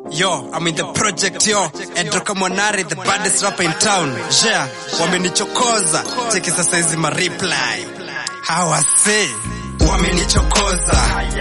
Yo, I'm in the project yo. Edroka Mwanari, the baddest rapper in town. Yeah, wamenichokoza. Cheki sasa hizi ma reply. Hawase. Wamenichokoza.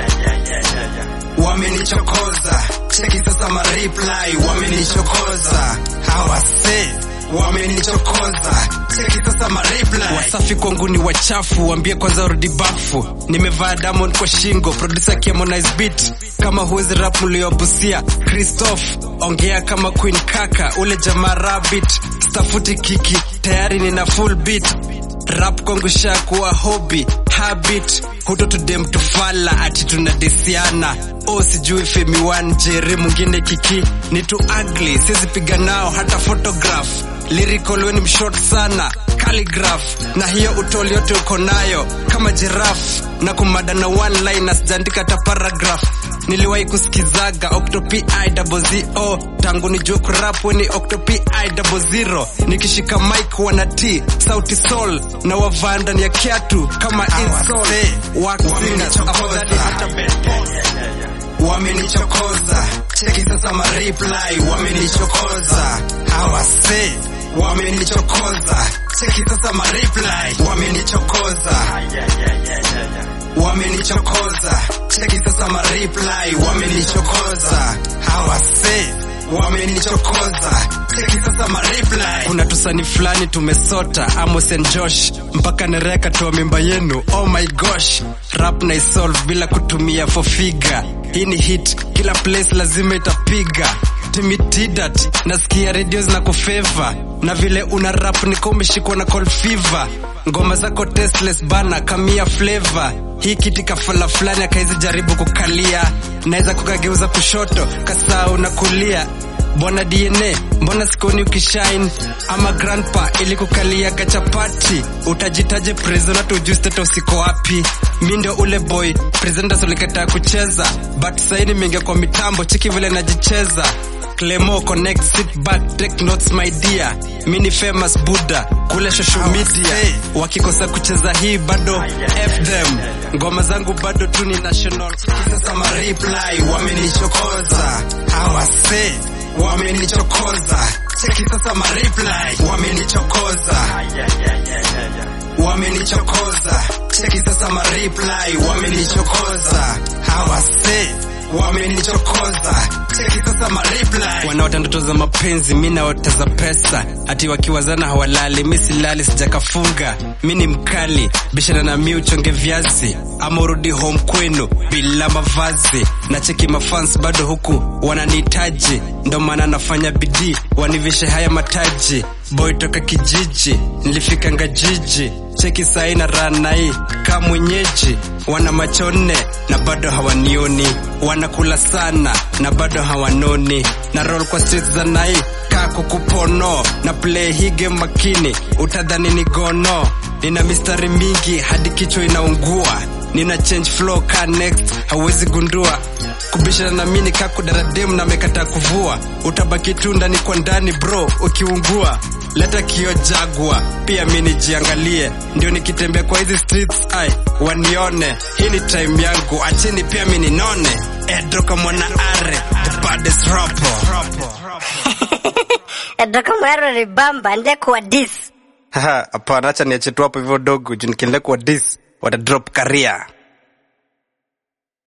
Wamenichokoza. Cheki sasa ma reply. Wamenichokoza. Hawase. Wamenichokoza. Cheki sasa ma reply. Wasafi kwangu ni wachafu, waambie kwanza rudi bafu. Nimevaa diamond kwa shingo, producer Harmonize beat. Kama huwezi rap mliobusia, Christoph ongea kama Queen Kaka, ule jamaa rabbit, stafuti kiki, tayari nina full beat. Rap kwangu shakuwa hobby, habit, huto tudem tufala ati tunadesiana. Oh, sijui Femi One, Jerry mwingine kiki, ni too ugly, siwezi piga nao hata photograph. Lyrical weni mshort sana, calligraph, na hiyo utoli yote uko nayo kama giraffe, na kumada na one line sijaandika hata paragraph. Niliwahi kusikizaga Octopi I double zero tangu nijue kurap weni Octopi I double zero, nikishika mic wana T sauti soul na wavaa ndani ya kiatu kama insol wax singers afadhali hata wamenichokoza cheki sasa ma reply wamenichokoza hawase wamenichokoza cheki sasa ma reply wamenichokoza wamenichokoza cheki sasa ma reply wamenichokoza hawase wamenichokoza cheki sasa ma reply kuna tusani fulani tumesota Amos and Josh mpaka nereka toa mimba yenu oh my gosh rap na isolve bila kutumia for figure hii ni hit kila place lazima itapiga timitidat nasikia redio zinakufeva na vile una rap niko umeshikwa na cold fever ngoma zako tasteless bana kamia flavor hii kiti kafala fulani akaizi jaribu kukalia naweza kukageuza kushoto kasau na kulia bwana dna mbona sikoni ukishine ama grandpa ili kukalia gachapati utajitaje prisoner tujui state usiko wapi mi ndio ule boy presenters ulikataa kucheza but saini mingia kwa mitambo chiki vile najicheza Clemo connect sit back take notes my dear mini famous buddha kule social media wakikosa kucheza hii bado f them ngoma zangu bado tu ni national sasa ma reply wamenichokoza hawase wamenichokoza cheki sasa ma reply wamenichokoza wamenichokoza cheki sasa ma reply wamenichokoza hawase wamenichokoza cheki sasa ma reply wanaota ndoto za mapenzi mi naota za pesa ati wakiwazana hawalali mi silali sijakafunga mi ni mkali bishana na mi uchonge viazi ama urudi home kwenu bila mavazi na cheki mafans bado huku wananihitaji ndo maana nafanya bidii wanivishe haya mataji boy toka kijiji nilifika ngajiji cheki sahi na ranai ka mwenyeji wana macho nne na bado hawanioni wanakula sana na bado hawanoni na roll kwa streets za nai kaa kukupono na play hii game makini utadhani ni gono nina mistari mingi hadi kichwa inaungua nina change flow ka next hauwezi gundua kubishana na mini kakudaradem na mekataa kuvua utabaki tu ndani kwa ndani bro ukiungua leta kio jagwa pia mi nijiangalie ndio nikitembea kwa hizi streets ai wanione hii ni time yangu acheni pia mi ninone edoka mwana are the baddest rapper Edoka mwero ni bamba nde kwa dis. Haha, hapana acha niache tu hapo hivyo dogo juu nikiendelea kwa dis wata drop career